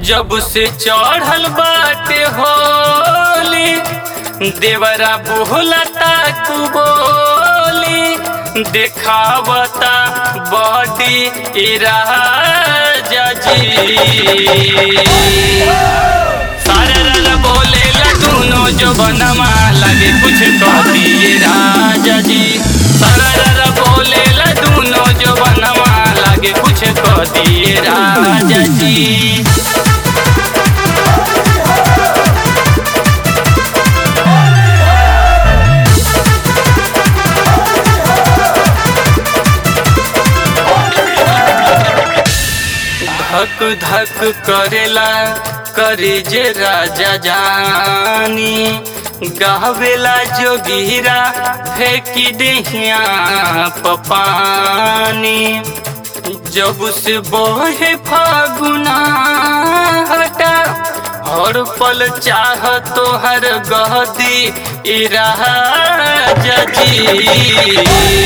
जब से चढ़ल बाटे होली देवरा बोलता तू बोली देखावता बॉडी इराजा जी सारे रल बोले लटूनो जो बनवा लगे कुछ कह दिए राजा जी सारा रल बोले लटूनो जो बनवा लगे कुछ कह दिए राजा जी धक धक करेला करे जे राजा जानी गावेला जोगीरा फेंकी देहिया पपानी जब से बहे फागुना हटा हर पल चाह तोहर गहदी इराजा जी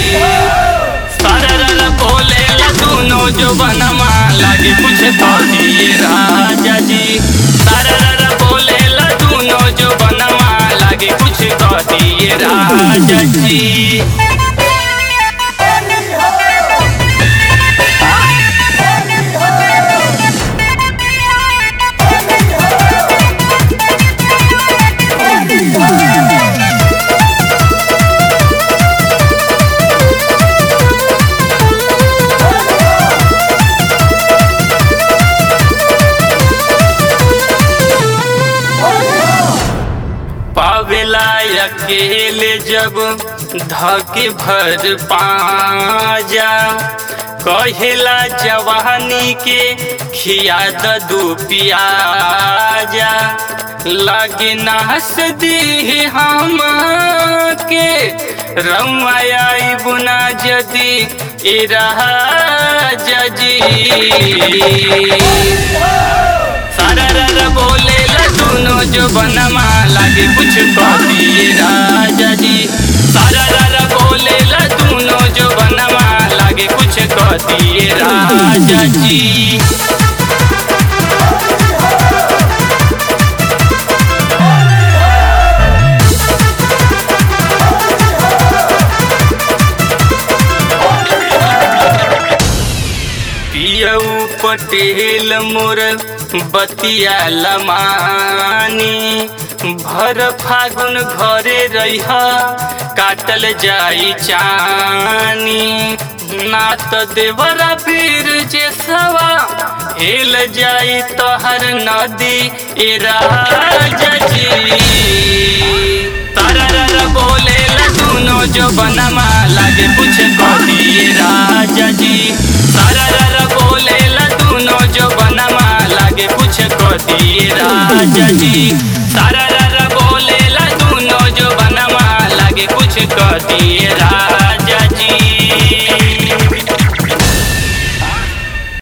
सारा बोले लटूनो जो बनवा लगे कुछ तो दिए राजा जी सारा बोले लटूनो जो बनवा लगे कुछ तो दिए राजा जी पावेला अकेले जब धके भर पाजा कहेला जवानी के खिया दू पियाजा लगे नास दी हम के रमाई बुना जदी इराहा जजी सारा रर बोले लटूनो जो बनवा लागे कुछ कहती राजा जी सारा रर बोले लटूनो जो बनवा लागे कुछ कहती राजा जी पियऊ पटेल मोर बतिया लमानी भर फागुन घरे रह काटल जाई चानी ना तो देवरा पीर जे सवा हेल जाई तोहर नदी ए राजा जी तारा बोले लटूनो जो बनवा लागे कुछ कहती राजा जी सारा बोले लटूनो जो बनवा लागे कुछ कहती राजा जी सारा बोले लटूनो जो बनवा लागे कुछ कहती राजा